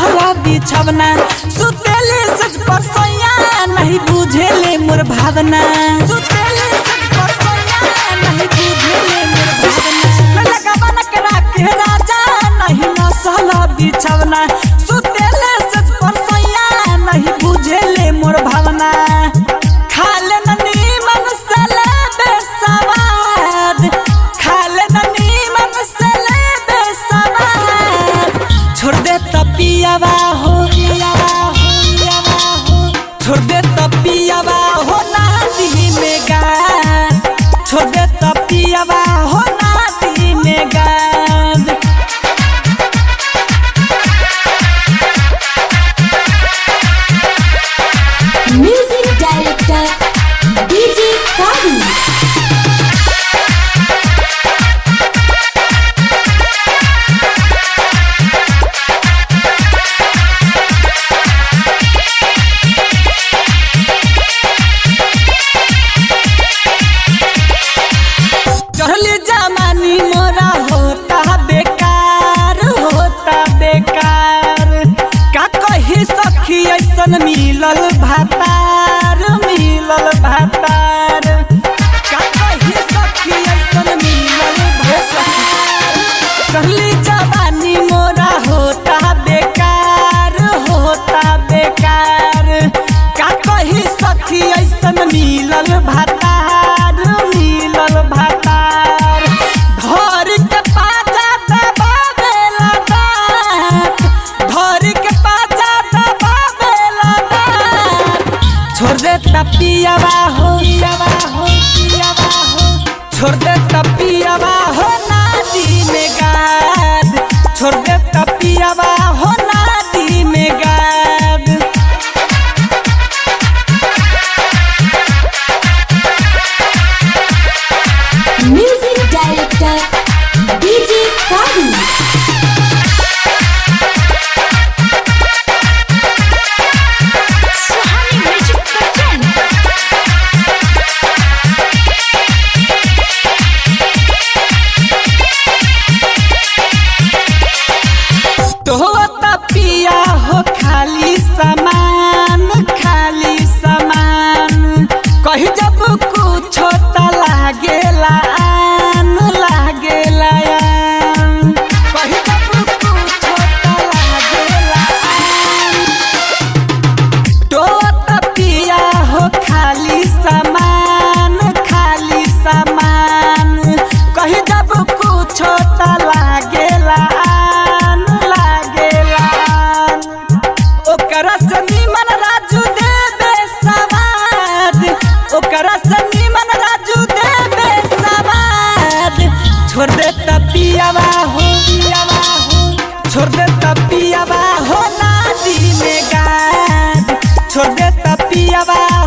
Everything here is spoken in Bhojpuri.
नसल बिछवना सुतेले सच पर सोया नहीं बुझेले मोर भावना सुतेले सच पर सोया नहीं बुझेले मोर भावना लगा बन के राखे राजा नहीं नसल बिछवना सुतेले सच पर सोया नहीं बुझेले मोर भावना खाले ननी मन सले बेसवाद खाले ननी मन सले बेसवाद छोड़ दे तपियावा हो पियावा हो पियावा हो छोड़ दे तपियावा हो नाती में गा छोड़ दे तपियावा हो नाती में गा Music Director DJ Kadi चढ़ली जमानी मोरा होता बेकार होता बेकार का कही सखी ऐसन मिलल भातार मिलल भातार का कही सखी ऐसन मिलल भातार चढ़ली जवानी मोरा होता बेकार होता बेकार का कही सखी ऐसन मिलल भातार मिलल भातार धर के पाजा दबावेला दांत धर के पाजा दबावेला दांत छोड़ दे तपियावा हो पियावा हो पियावा हो छोड़ दे तपियावा हो नादी में गाद छोड़ दे तपियावा हो नादी में गाद Music Director DJ Kadi Suhani music present तोहता पिया हो खाली सामान खाली सामान कही जब कुछ त लागेला आन लागेला आन कही जब कुछ त लागेला आन तोहता पिया हो खाली सामान खाली सामान कही जब कुछ त लागेला आन लागेला आन ओकरा से निमन राजू देबे सवाद ओकरा से निमन राजू देबे सवाद छोड़ दे तपियावा हो पियावा हो छोड़ दे तपियावा हो नादी में गाद छोड़ दे तपियावा